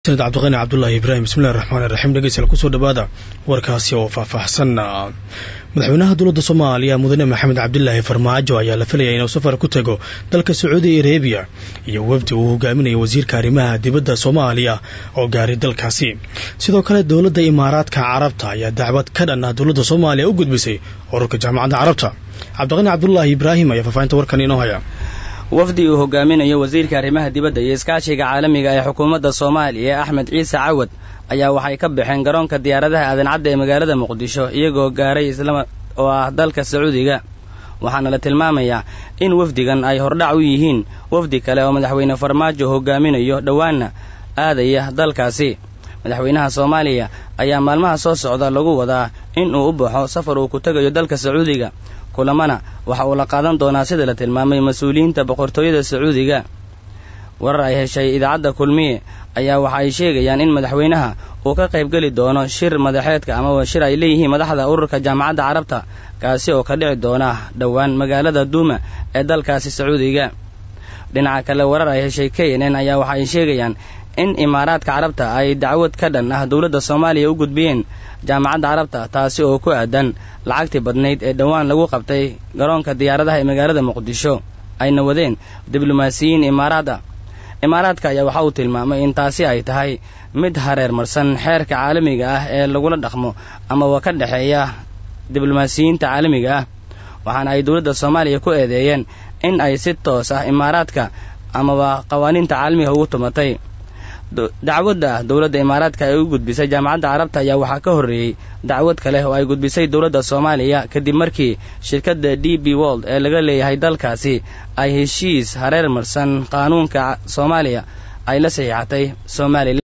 mahadsaned cabdiqani cabdulaahi ibraahim bismillahi raxmaan iraxiim dhegeystayaal kusoo dhawaada warkaasi oo faahfaahsan madaxweynaha dowladda soomaaliya mudane maxamed cabdilaahi farmaajo ayaa la filaya inuu safar ku tago dalka sacuudi arebiya iyo wafdi uu hogaaminayo wasiirka arrimaha dibadda soomaaliya oo gaaray dalkaasi sidoo kale dowladda imaaraadka carabta ayaa dacwad ka dhan ah dowladda soomaaliya u gudbisay ururka jaamacadda carabta cabdiqani cabdulaahi ibraahim ayaa faahfaahinta warkan inoo haya wafdi uu hogaaminayo wasiirka arrimaha dibadda iyo iskaashiga caalamiga ee xukuumadda soomaaliya ee axmed ciise cawad ayaa waxay ka baxeen garoonka diyaaradaha aadan-cadda ee magaalada muqdisho iyagoo gaaray islama oo ah dalka sacuudiga waxaana la tilmaamayaa in wafdigan ay hordhac u yihiin wafdi kale oo madaxweyne farmaajo hogaaminayo dhowaanna aadaya dalkaasi madaxweynaha soomaaliya ayaa maalmaha soo socda lagu wadaa in uu u baxo safar uu ku tegayo dalka sacuudiga kulamana waxa uu la qaadan doonaa sida la tilmaamay mas-uuliyiinta boqortooyada sacuudiga warar ay heshay idaacadda kulmiye ayaa waxa ay sheegayaan in madaxweynaha uu ka qaybgeli doono shir madaxeedka amaba shir ay leeyihiin madaxda ururka jaamacadda carabta kaasi oo ka dhici doona dhowaan magaalada duuma ee dalkaasi sacuudiga dhinaca kale warar ay heshay k n n ayaa waxa ay sheegayaan in imaaraadka carabta ay dacwad ka dhan ah dowladda soomaaliya u gudbiyeen jaamacadda carabta taasi oo ku aadan lacagtii badnayd ee dhowaan lagu qabtay garoonka diyaaradaha ee magaalada muqdisho ayna wadeen diblomaasiyiin imaaraada imaaraadka ayaa waxa uu tilmaamay in taasi ay tahay mid hareer marsan xeerka caalamiga ah ee lagula dhaqmo amaba ka dhexeeya diblomaasiyiinta caalamiga ah waxaana ay dowladda soomaaliya ku eedeeyeen in ay si toos ah imaaraadka amaba qawaaniinta caalamiga ugu tumatay dacwadda dowladda imaaraadka ay u gudbisay jaamacadda carabta ayaa waxaa ka horreeyey dacwad kale oo ay gudbisay dowladda soomaaliya kadib markii shirkadda d b wold ee laga leeyahay dalkaasi ay heshiis hareer marsan qaanuunka soomaaliya ay la saxiixatay somalilan